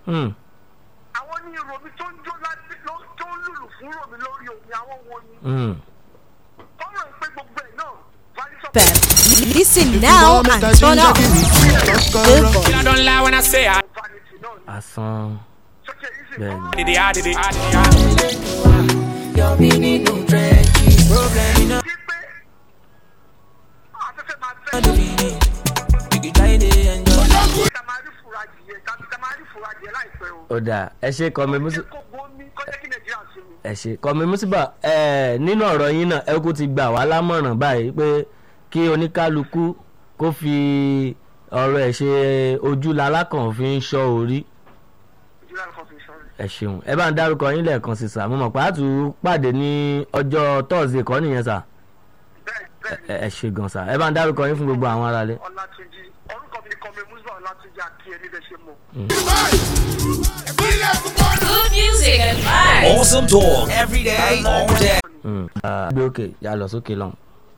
Hmm. àwọn ní romi tó ń jó láti ló- tó ń lùlù fún romi lórí omi àwọn wo ni Hmm. kọ́mọ̀ pé gbogbo ẹ̀ náà vanity of FM. Listen now and turn up. Billboard. I don't lie when I say I vanity náà ni asán sókè yìí sì bẹ́ẹ̀ ni. did it, I did it, I did it. I did it. sí pé afẹ́fẹ́ máa fẹ́ tamari furaji yẹ tamari furaji yẹ láìpẹ́ o ó dáa ẹ ṣe kọ́mi musi kó gbómi kọjá kí nàìjíríà sinmi. ẹ ṣe kọ́mi musiba ẹ nínú ọ̀rọ̀ yín náà ẹ kú ti gbà wá lámọ̀ràn báyìí pé kí oníkálukú kó fi ọ̀rọ̀ ẹ̀ ṣe ojú lalákàn fi ń ṣọ́ orí nàìjíríà kan fi sọ̀rọ̀ ẹ ṣeun ẹ bá ń dárúkọ yín lẹ́ẹ̀kan sí sà mo mọ̀ pé àtú pàdé ní ọjọ́ tọ́sídẹ̀ẹ́ kọ́ nìyẹn sà bẹ́ẹ̀ bẹ́ẹ̀ ẹ ẹ ṣe gan sà ẹ bá ń dárúkọ yín fún gbogbo àwọn aráalé. ọlátúnjì orúkọ mi ni kọ́mi musa ọlátúnjì àti ẹni bẹ́ẹ̀ ṣe mọ̀. Good music and vibes. Awesome talk every day, all day. Mm. Ah, gbé òkè yà lọ sókè lọ́hùn.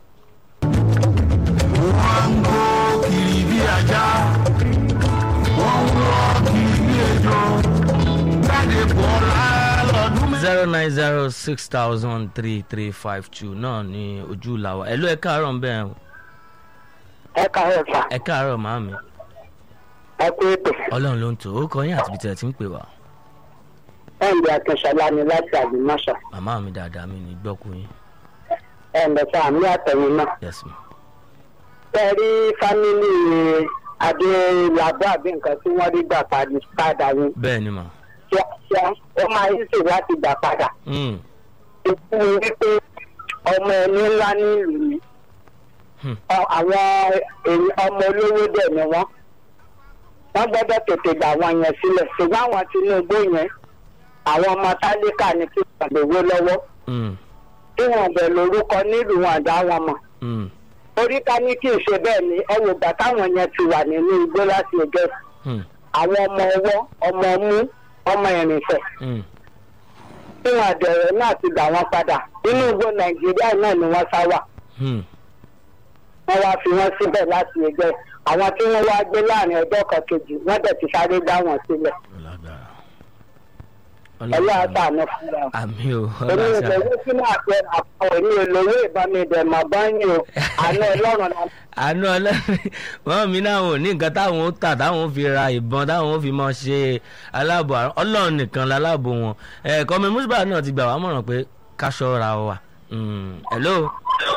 zero nine zero six thousand three three five two náà ni ojú làwà ẹ ló ẹ káàárọ̀ ń bẹ̀ ẹ́ ẹ káàárọ̀ sà ẹ káàárọ̀ màámi ẹ kú ètò ọlọ́run ló ń tò ó kọ yín àti ibi tí ẹ ti ń pè wá ẹ̀ǹdẹ̀ akínṣọlá ni láti àdìmọ́ṣà màmá mi dáadáa mi ní gbọ́kú yín ẹ̀ǹdẹ̀ sà àmì àtẹ̀yìn náà yes ma ẹ rí fámìlì adélabọ́ àbí nǹkan tí wọ́n rí gbà padì padà ni bẹ́ẹ̀ ni mà kíákíá ó máa ń sì láti gbà padà Mm. ikú wípé ọmọ ẹni ńlá ní ìlú ni Hmm. Ọ- àwọn èyí- ọmọ olówó dẹ̀ ni wọ́n wọ́n gbọ́dọ̀ tètè gbà wọn yẹn sílẹ̀ ṣùgbọ́n àwọn tinubu yẹn àwọn ọmọ tálíkà ni kí wọ́n lówó lọ́wọ́ Mm. tí wọ́n bẹ̀ lórúkọ nílùú wọn àdá wọn mọ̀ Mm. orí ká ní kí n ṣe bẹ́ẹ̀ ni ẹ wò gbà táwọn yẹn ti wà nínú igbó láti ẹgbẹ́ Mm. àwọn ọmọ ọwọ́ ọmọ mú ọmọ ìrìnsẹ̀ Mm. tí wọ́n àdẹ̀rẹ̀ náà ti gbà wọ́n padà nínú igbó nàìjíríà náà ni wọ́n sá wà Mm. wọ́n wá fi wọ́n síbẹ̀ láti ẹgbẹ́ àwọn tí wọ́n wá gbé láàrin ọjọ́ kan kejì wọ́n dẹ̀ ti sáré dá wọn sílẹ̀ ọlágbára ẹ̀yà àtàánú fúnra wọn. àmì o èmi ọlọ́sà ìlówó tí máa fẹ́ àpò èmi ìlówó ìbámi ìdẹ̀mọ̀ báyìí o àánú ọlọ́run náà àánú ọlọ́run wọn mi náà ò ní nǹkan táwọn ó tà táwọn ó fi ra ìbọn táwọn ó fi mọ ṣe aláàbò àrùn ọlọ́run nìkan láláàbò wọn ẹ̀ẹ́kọ́ mi mùsùlùmí náà ti gbà wá mọ̀ràn pé káṣọ ra wa Mm. hello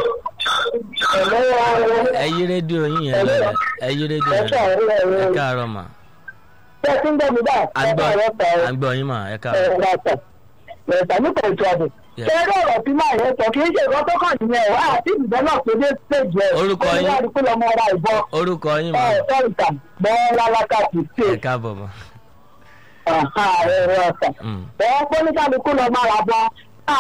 ẹ yí rédíò yín yẹn lọ ẹ yí rédíò yẹn lọ ẹ káàárọ̀ mà ṣé ẹ ti ń gbọ́ mi báyìí à ń gbọ́ ẹ káàárọ̀ à ń gbọ́ yín mà ẹ káàárọ̀ ẹ̀rọ ọ̀sẹ̀ ẹ̀sà nípa ètò ọ̀dùn. Yes. ṣé eré ọ̀rọ̀ tí máa yẹn sọ kì í ṣe nǹkan tó kàn nìyẹn ẹ̀ àti ìbọn náà pé dé stage ẹ̀. Orúkọ yín? ó ní kó lọ́mọ ra ìbọn. orúkọ yín mà ẹ̀ sọ́ọ̀tà bọ́ọ̀ lálákà kì í ṣe ẹ káàbọ̀ mà ẹ̀rọ ọ̀sẹ̀. Mm. bọ́ọ̀ pọ́nìkàlùkù lọ máa ra bọ́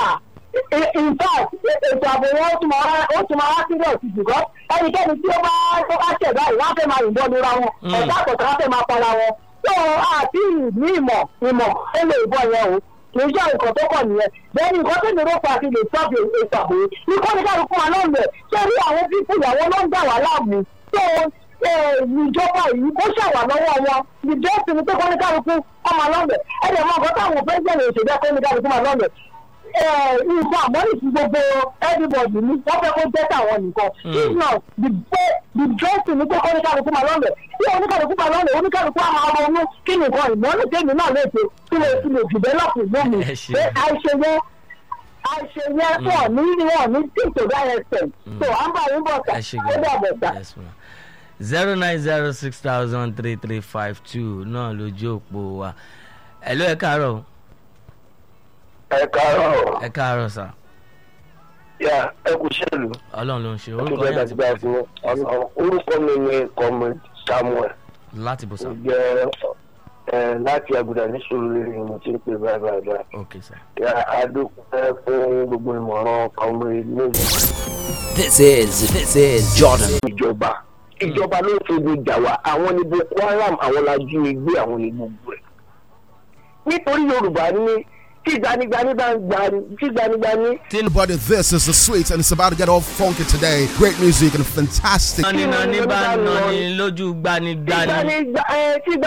in fact ètò ààbò wọn ó tún máa wá- ó tún máa wá sílẹ̀ òsì jùlọ ẹnikẹ́ni tí ó bá tó bá ṣẹ̀dá yìí wọ́n á fẹ́ máa yìnbọn lura wọn Mm. ẹ̀dá àkọ́tà wọ́n á fẹ́ máa para wọn tó àti ní ìmọ̀ ìmọ̀ ó lè bọ̀ yẹn o kì í ṣe nǹkan tó kọ̀ nìyẹn bẹ́ẹ̀ ni nǹkan tó ní rọ́pò àti lè sọ́ọ̀bù ètò ààbò yìí ní kọ́nìkàlùkù wa náà lẹ̀ ṣé rí àwọn pípù ìyàwó ló ń dà wá láàmú tó ìjọba yìí kó ṣàwà lọ́wọ́ wọn ìjọsìn ní pé kọ́nìkàlùkù ọmọ lọ́lẹ̀ ẹ̀dẹ̀ mọ́ nǹkan táwọn pẹ́ńsẹ̀lì òṣèlú kọ́nìkàlùkù máa lọ́lẹ̀ nǹkan àmọ́lì fún gbogbo everybody ní wọ́n fẹ́ kó jẹ́ tàwọn nìkan if not the best the best ní pé kọ́nìkàlùkù máa lọ́lẹ̀ tí oníkàlùkù máa lọ́lẹ̀ oníkàlùkù á máa ronú kí nìkan ìmọ̀lì tèmi náà lè ṣe kí lè fi lè develop ìlú mi Ẹ ṣé. pé àìṣe yẹn àìṣe yẹn wọ̀ ní wọ̀ ní tí tó dá yẹn sẹ̀ so à ń bá yín bọ̀ sà ẹ ṣe ó dàbọ̀ sà. yes ma zero nine zero six thousand three three five two náà lójú òpó wa hello ẹ káàárọ̀ o. ẹ káàárọ̀ ẹ káàárọ̀ sà yà ẹ kù ṣèlú ọlọ́run ló ń ṣe ẹ kú orúkọ bẹ́ẹ̀ yín láti àti gbà fún ọ̀nà orúkọ mi ní comrade samuel láti bò sà ó jẹ́ ẹ láti àgùdà ní sùúrù ni mo ti ń pè báyìí báyìí báyìí. ok sà. yà á dúpẹ́ fún gbogbo ìmọ̀ràn comrade méjì. This is this is Jordan. ìjọba ìjọba ló ń fojú jà wá àwọn ní boko haram àwọn la jí mi gbé àwọn ní gbogbo ẹ̀. nítorí yorùbá ní tí gbanigbani bá ń gbani tí gbanigbani But this is the sweet, and it's about to get all funky today. Great music and fantastic. nani nani bá nani lójú gbanigbani. tí gbanigbani tí